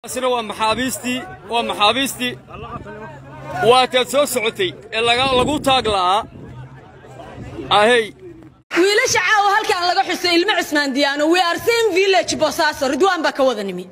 sina waa maxaabiistii waa maxaabiistii waataad soo socotay ee lagu taag la'aa ahey wiilasha caawa halkaan laga xusay ilmo cismaan diyaano we are same village boosaaso ridwaan baa ka wada nimi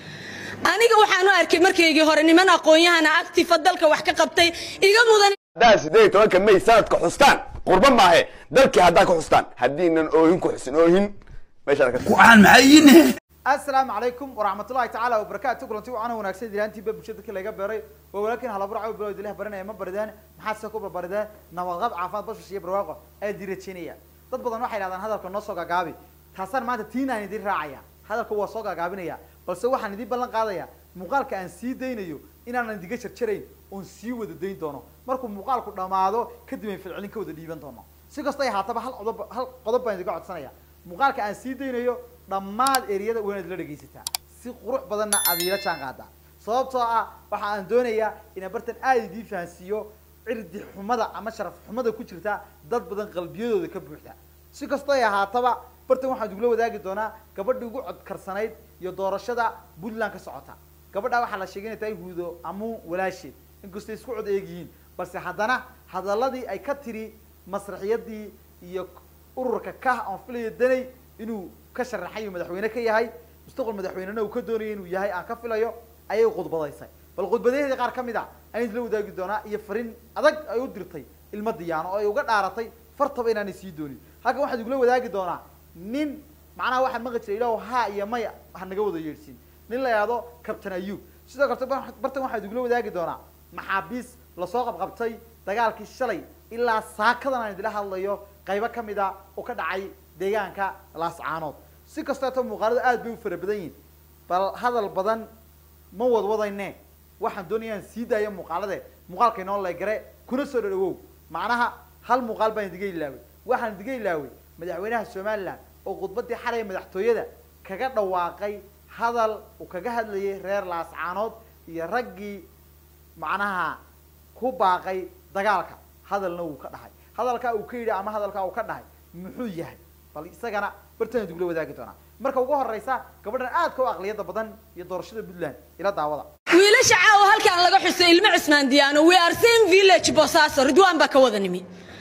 aniga waxaan u arkay markaygii hore niman aqoon-yahana actifa dalka wax ka qabtay iga mudan haddaad siddeed iyo tobanka may sanadka xustaan qurba maahe dalkii haddaad ka xustaan haddiinan oohin ku xusin oohin meeshaad ka waxaan maxayine asalaamu calaykum waraxmatullahi tacaala wabarakaatu kulanti wacaana wanaagsan dilaantiiba bulshada dadka laga beeray waa walaalkiin halabar caw bilow dilah baranaya ma baridaan maxaad se ku barbaridaan nabadqab caafimaad bashash iyo barwaaqo aad ii rajaynaya dad badan waxay dhahdaan hadalka noo soo gaagaabi taasaan maanta tiinaan idin raacaya hadalka waa soo gaagaabinaya balse waxaan idin ballan qaadaya muuqaalka aan sii daynayo inaanan idiga jarjarayn oon sii wada dayn doono markuu muuqaalku dhamaado kadib ayn filcilin ka wada dhiiban doono si kastoo ay haataba hal qodob hal qodob baan idiga codsanaya muuqaalka aan sii daynayo dhammaan eriyada waa inaad la dhegaysataa si qurux badanna aad iila jaan qaadaa sababtoo ah waxa aan doonayaa inaan bartan aada idiin fahansiiyo cirdi xumada ama sharaf xumada ku jirta dad badan qalbiyadooda ka buuxda si kastoo ay ahaataba bartan waxaan igula wadaagi doonaa gabadhii ugu codkarsanayd iyo doorashada puntland ka socota gabadhaa waxaa la sheegay inay tahay huudo amuun walaasheed inkastay isku cod eegyihiin balse haddana hadaladii ay ka tiri masraxiyadii iyo ururka kah aan filayo danay inuu ka sharaxayo madaxweyne ka yahay mustaqbal madaxweynena uu ka doonaya inuu yahay aan ka filayo ayay khudbadaysay bal khudbadaheedii qaar ka mid a ayaan isla wadaagi doonaa iyo fariin adag ay u dirtay ilma diyaano oo ay uga dhaaratay fartaba inaanay sii doonin halkan waxaad igula wadaagi doonaa nin macnaha waxaan maqli jiray ilaah ha iyo may ha naga wada yeedhsiin nin la yihahdo captain ayub sidoo kale bartan waxaad igula wadaagi doonaa maxaabiis lasoo qabqabtay dagaalkii shalay ilaa saakadan aan idila hadlayo qaybo ka mid a oo ka dhacay deegaanka laascaanood si kasteeto muuqaaladu aad bay u fara badan yihin bal hadal badan ma wadwadayne waxaan doonayaan sii daaya muuqaalade muuqaalka inoo laygare kuna soo dhadhawow macnaha hal muuqaal baan idiga ilaaway waxaan idiga ilaaway madaxweynaha somaliland oo khudbadii xalay madaxtooyada kaga dhawaaqay hadal uu kaga hadlayay reer laascaanood iyo raggii macnaha ku baaqay dagaalka hadalna wuu ka dhahay hadalkaa uu ka yidhi ama hadalkaa uu ka dhahay muxuu yahay bal isagana bartana dugula wadaagi doonaa marka ugu horeysa gabadhan aadka u aqliyada badan iyo doorashada puntland ila daawada wiilasha caawa halkaan laga xusay ilmo cismaan diyaano we are same village boosaaso ridwaan baa ka wada nimi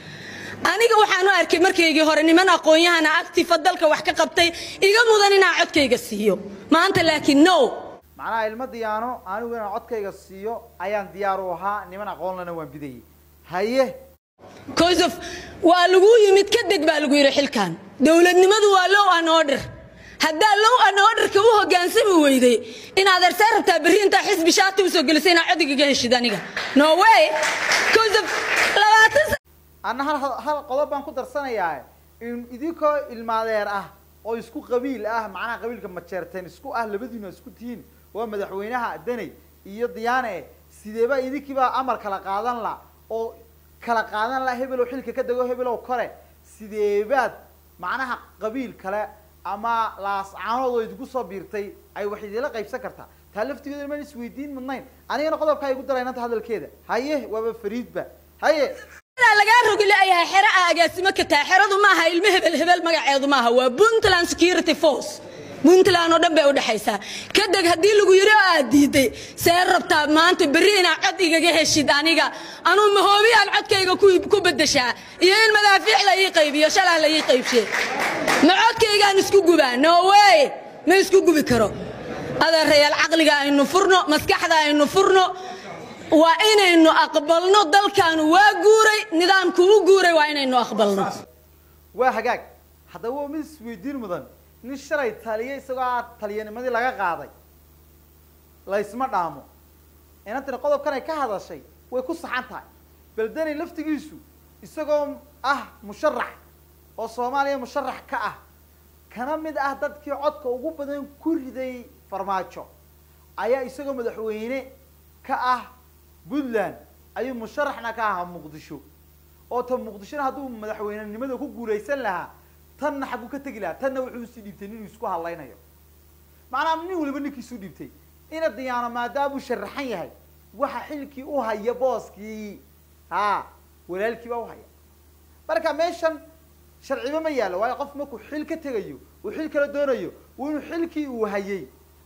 aniga waxaan u arkay markaygii hore niman aqoon-yahana actifa dalka wax ka qabtay iga mudan inaan codkayga siiyo maanta laakiin no macnaha ilma diyaano anigu inaan codkayga siiyo ayaan diyaar u ahaa niman aqoonlana waan bidayay haye cause of waa lagu yimid ka deg baa lagu yidhi xilkan dowladnimadu waa low an order haddaa low an orderka u hogaansami weyday inaad arsee rabtaa berri intaa xisbi shaati usoo gelisay inaad codigaga heshid aniga no way cause of labaatan anna hal hal qodob baan ku darsanayaa in idinkoo ilmaadeer ah oo isku qabiil ah macnaha qabiilka majeerteen isku ah labadiinu isku tihiin waa madaxweynaha daney iyo diyaane sideebaa idinkiibaa amar kala qaadan la oo kala qaadan la hebelow xilka ka dego hebelow kore sideebaad macnaha qabiil kale ama laascaanood oo idinku soo biirtay ay wax idinla qaybsan kartaa taa laftigeeda maan isweydiin mudnayn anigana qodobkaa igu daraynanta hadalkeeda haye waaba fariidba haye lagaa rogi laayahay xero a agaasimo ka tahay xeradu maaha ilmo hebel hebel magaceedu maaha waa puntland security force puntland oo dhan bay udhexaysaa kadeg haddii lagu yidhi oo aad diiday see rabtaa maanta berri inaad cod igaga heshid aniga anuu mahoobiyaan codkayga ku bedeshaa iyo in madaafiic la ii qaybiyo shalah la ii qaybshe ma codkaygaan isku gubaa no way ma isku gubi karo adeerayaal caqliga aynu furno maskaxda aynu furno waa inaynu aqbalno dalkaanu waa guuray nidaamku u guuray waa inaynu aqbalno waa hagaag haddaba waa mid isweydiin mudan nin shalay taliye isagoo a taliyanimadii laga qaaday laysma dhaamo inantani qodobkan ay ka hadashay way ku saxan tahay beldeni laftigiisu isagoo ah musharax oo soomaaliya musharax ka ah kana mid ah dadkii codka ugu badan ku riday farmaajo ayaa isagoo madaxweyne ka ah puntland ayuu musharaxna ka ahaa muqdisho oo ta muqdishona hadduu madaxweynenimada ku guulaysan lahaa tanna xagguu ka tegi lahaa tanna wuxuu usii dhiibtay ninuu isku hadlaynayo macnaha nin waliba ninkiisuu dhiibtay ina diyaano maadaamuu sharaxan yahay waxa xilkii u haya booskii ha walaalkii baa uhaya marka meeshan sharciba ma yaallo waayo qof markuu xil ka tegayo uu xil kala doonayo inuu xilkii uu hayay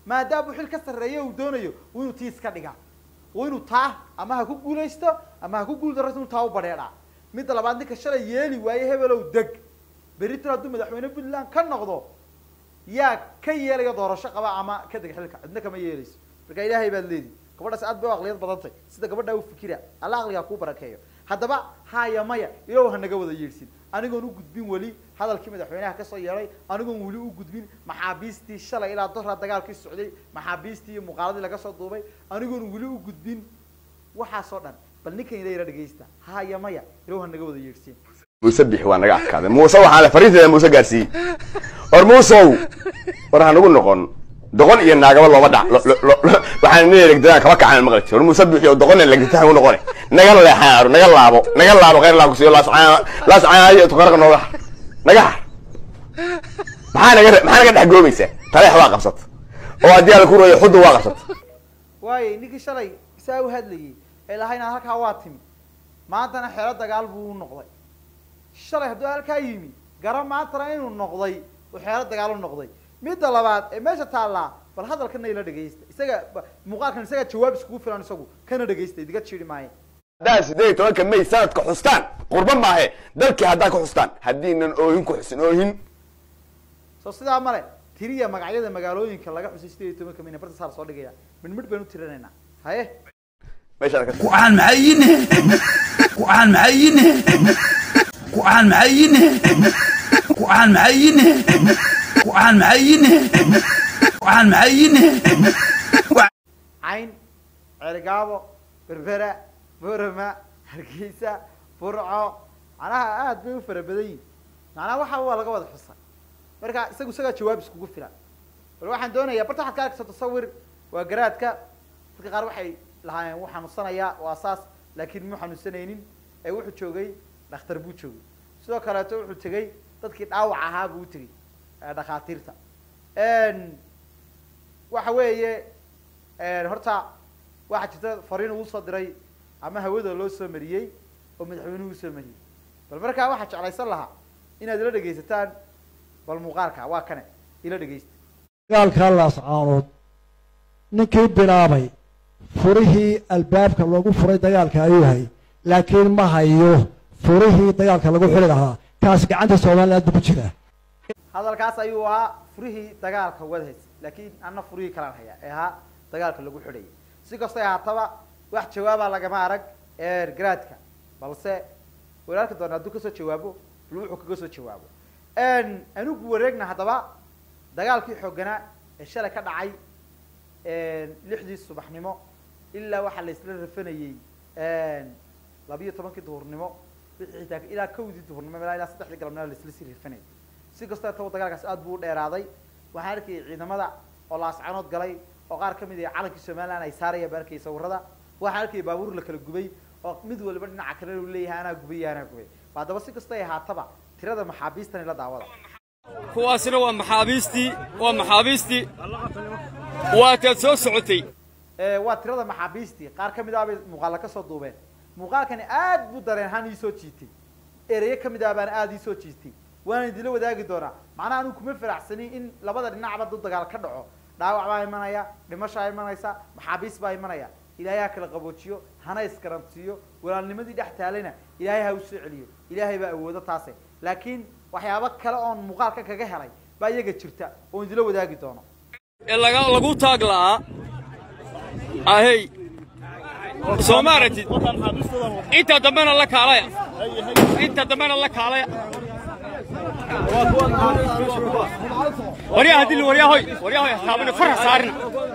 maadaama uu xil ka sarreeyo uu doonayo waa inuu tii iska dhigaa waa inuu taa ama ha ku guulaysto ama ha ku guuldarraysto inuu taa u badheedhaa midda labaad ninka shalay yeeli waaye hebelow deg berritan hadduu madaxweyne puntland ka noqdo yaa ka yeelaya doorasho qaba ama ka deg xilka cidna kama yeelayso marka ilaahay baad leedi gabadhaas aad bay u aqliyad badantay sida gabadhaa u fikira alla aqligaa kuu barakeeyo haddaba haya maya ilow ha naga wada yeedhsin anigoon u gudbin weli hadalkii madaxweynaha kasoo yeedhay anigoon weli u gudbin maxaabiistii shalay ilaa dora dagaalkii socday maxaabiistii iyo muuqaaladii laga soo duubay anigoon weli u gudbin waxaasoo dhan bal ninkan ila yara dhegaysta haya maya ilow ha naga wada yeedhsin muuse bixi waa naga adkaaday muuse waxaa la fariinteeda muuse gaarsiiyey war muusow war ha nagu noqon doqon iyo naagaba looma dhac lo- lo- lo- lo- waxaan nin elegdadaan kaba kacan maqlati war muuse bixi oo doqon elegdata hagu noqone naga leexaaru naga laabo naga laabo khayr laa kusiyo laascaanayo tukarqa nooga har naga har maxaa naga re- maxaa naga dhex goobaysaa taleex waa qabsata oo haddii ala ku royo xuddu waa qabsata waayo ninkii shalay saa u hadlayay ee lahaynaa halkaa waa timi maantana xero dagaal buu u noqday shalay hadduu halkaa yimi gara maantana inuu noqday uu xeero dagaal u noqday midda labaad ee meesha taallaa bal hadalkana ila dhegaysta isaga ba- muuqaalkan isaga jawaab iskugu filan isagu kana dhegaysta idiga jiiri maayo haddaad sideed iyo tobanka may sanadka xustaan qurba maahe dalkii haddaad ka xustaan haddiinan oohin ku xusin oohin soo sidaa male tiriya magacyada magaalooyinka laga xusay sideed iyo tobanka mayna barta saar soo dhigaya midh midh baynu tirinaynaa haye meeshaan ka waxaan maxayine waxaan maxayine waxaan maxayine waxaan maxayine waxaan maxayine waxaan maxayine cayn ceerigaabo berbera borama hargeysa burco macnaha aad bay u fara badan yihin macnaha waxa waa laga wada xusa marka isagu isagaa jawaab iskugu filan bal waxaan doonayaa barta waxaad ka arkaysa tasawir waa garaadka dadka qaar waxay lahaayeen wuu xanuunsanayaa waa saas laakiin muu xanuunsanaynin ee wuxuu joogay dhakhtar buu joogay sidoo kaleeto wuxuu tegey dadkii dhaawac ahaa buu u tegey ee dhakhaatiirta waxa weeye horta waxaa jirta fariin uu soo diray ama hawada loo soo mariyey oo madaxweynuhu usoo mariyey bal markaa waxaa jeclaysan lahaa inaad ila dhegaysataan bal muuqaalka waa kane ila dhegaysta dagaalkaa laascaanood ninkii bilaabay furihii albaabka loogu furay dagaalka ayuu yahay laakiin ma hayo furihii dagaalka lagu xuri lahaa kaas gacanta somaliland buu ku jiraa hadalkaas ayuu ahaa furihii dagaalka wadhays laakiin anna furihii kalaan hayaa ee ahaa dagaalka lagu xidhayay si kastay ahaataba wax jawaaba lagama arag garaadka balse waynu arki doona hadduu kasoo jawaabo bal wuxuu kaga soo jawaabo anugu wareegna haddaba dagaalkii xooganaa ee shalay ka dhacay lixdii subaxnimo ilaa waxaa la isla rafanayey labiyo tobankii duhurnimo wixii xitaa ilaa kowdii duhurnimo ilaa ilaa saddexdii galabnimo la isla sii rafanayay si kastoo taba dagaalkaas aad buu u dheeraaday waxaan arkayay ciidamada oo laascanood galay oo qaar ka mid ah calankii somaliland ay saarayaan baan arkayay sawirada waxaan arkayay baabuur la kala gubay oo mid waliba dhinaca kale uu leeyahay anaa gubay iyo anaa gubay haddaba si kastoo ay ahaataba tirada maxaabiistan ila daawada kuwaasina waa maxaabiistii waa maxaabiistii waataad soo socotay waa tirada maxaabiistii qaar ka mid ah bay muuqaala ka soo duubeen muuqaalkani aad buu dareen ahaan iisoo jiitay ereyo ka mid ah baana aada iisoo jiitay waana idinla wadaagi doonaa macnaha anu kuma faraxsanin in labada dhinacba duu dagaal ka dhaco dhaawac baa imanaya dhimashaa imanaysa maxaabiis baa imanaya ilaahay ha kala qaboojiyo hana iskaransiiyo walaalnimadii dhex taalayna ilaahay ha u soo celiyo ilaahay baa awoodo taase laakiin waxyaabo kale oon muuqaalka kaga helay baa iyaga jirta oon idinla wadaagi doono ee laga lagu taag la'aa ahey soo ma aragtid inta dambena la kaalaya inta dambena la kaalaya waryaa hadii waryaa hoy waryaa hoy taabana farha saarina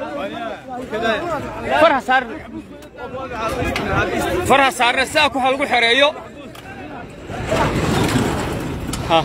farha saarina farha saarina sidaa ku lagu xereeyo ha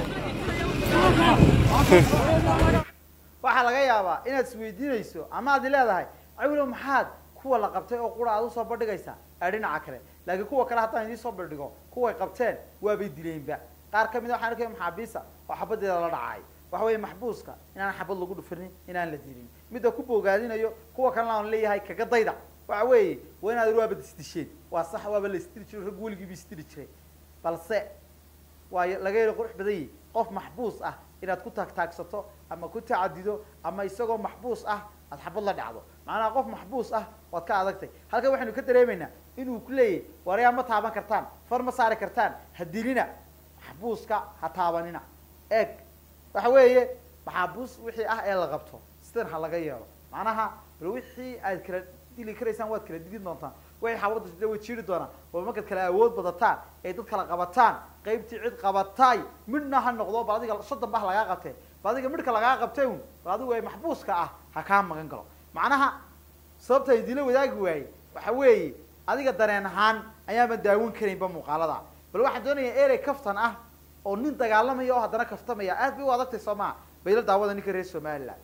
waxaa laga yaabaa inaad isweydiinayso ama aad leedahay cawilo maxaad kuwa la qabtay oo qura aad usoo bandhigaysaa ee dhinaca kale laakiin kuwa kale haddaan idiin soo bandhigo kuway qabteen waabay dileenba qaar ka mid a waxaan arkaya maxaabiisa oo xabadeeda la dhacay waxa weeye maxbuuska inaan xabad lagu dhufanin inaan la dilin midda ku bogaadinayo kuwa kalena aan leeyahay kaga dayda waxa weeye waa inaad waabad isdisheen waa sax waaba la isdili jiro rag weligiiba isdili jiray balse waa laga yelo qurux badan yahi qof maxbuus ah inaad ku taagtaagsato ama ku tacadido ama isagoo maxbuus ah aad xabad la dhacdo macnaha qof maxbuus ah waad ka adagtay halkan waxaynu ka dareemaynaa inuu ku leeyahy waryaa ma taaban kartaan far ma saari kartaan ha dilina maxbuuska ha taabanina eeg waxa weeye maxaabuus wixii ah ee la qabto sidan ha laga yeelo macnaha bal wixii aad kala dili karaysaan waad kala dili doontaan waxay xaabada sida way jiiri doonaan bal markaad kala awood badataan ee dad kala qabataan qaybtii cid qabatay midna ha noqdo bal adiga soddon ba ha lagaa qabtee bal adiga midhka lagaa qabtay un bal adigu ee maxbuuska ah ha kaa magan galo macnaha sababta ay dila wadaagi waaye waxa weeye adiga dareen ahaan ayaama daawan karaynba muuqaalada bal waxaan doonayaa erey kaftan ah oo nin dagaalamaya oo haddana kaftamaya aad bay u adagtay soo maa bayla daawada ninka reer somaliland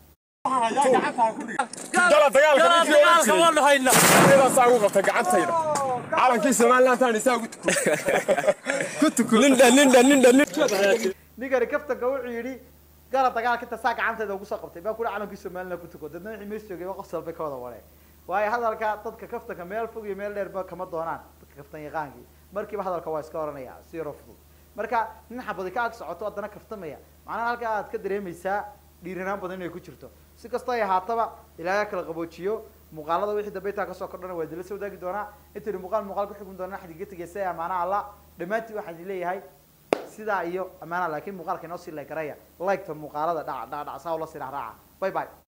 dala dagaalka ninkii oran jiray iyadaasaa ugu qabtay gacantayda calankii somalilantaan isaa ku tuko nindha nindha nindha ninkani kaftanka wuxuu yidhi gala dagaalka inta saa gacanteeda ugu soo qabtay baa kuri calankii somaliland ku tuko dadna wixii mees joogay qof salbay ka wada wareen waayo hadalka dadka kaftanka meel fog iyo meel dheerba kama doonaan dadka kaftan yaqaankii markiiba hadalka waa iska oranaya si yaro fudud marka nin xabadi ka ag socoto haddana kaftamaya macnaha halkaa aad ka dareemaysaa dhiiranaan badan inay ku jirto si kasta ay ahaataba ilaahay ha kala qaboojiyo muuqaalada wixii dambe intaa kasoo kordhana waa dila soo wadaagi doonaa intaynu muuqaal muuqaal ku xukmi doonaa xadiga tegeysa ee amaana alla dhammaantiin waxaan idin leeyahay sidaa iyo amaana laakiin muuqaalka inoo sii leegaraya like-ta muuqaalada dhac dhac dhac saa ula sii raaca bye bye